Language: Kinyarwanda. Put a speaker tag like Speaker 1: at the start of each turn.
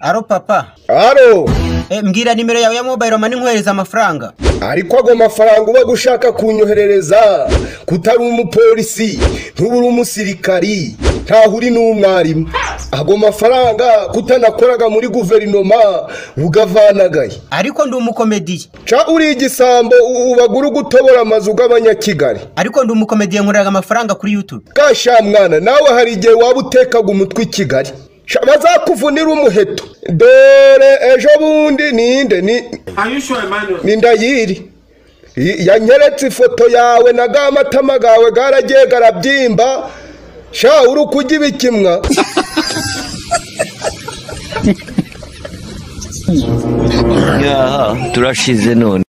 Speaker 1: aro papa
Speaker 2: aro
Speaker 1: e, mbwira nimero yawe ya mobile mani nkohereza amafaranga
Speaker 2: ariko ago mafaranga uba gushaka kunyoherereza kutari umupolisi ntubure umusirikari ntaho uri n'umwarimu ago mafaranga kutanakoraga muri guverinoma ugavanagaye
Speaker 1: ariko ndi umukomediye
Speaker 2: ca uri igisambo ubagura gutobora amazu g'abanyakigali
Speaker 1: ariko ndi umukomediye nkorera amafaranga kuri youtube
Speaker 2: gasha mwana nawe hari igihe waba utekaga umutwe i kigali Sha, bazakuvunira umuheto dore ejo bundi ninde ni
Speaker 3: Are you sure, Emmanuel?
Speaker 2: ni ndayiri I- yanyeretse ifoto yawe na ga matama gawe garagiye garabyimba sha uri ukujya ibikimwa
Speaker 4: turashize none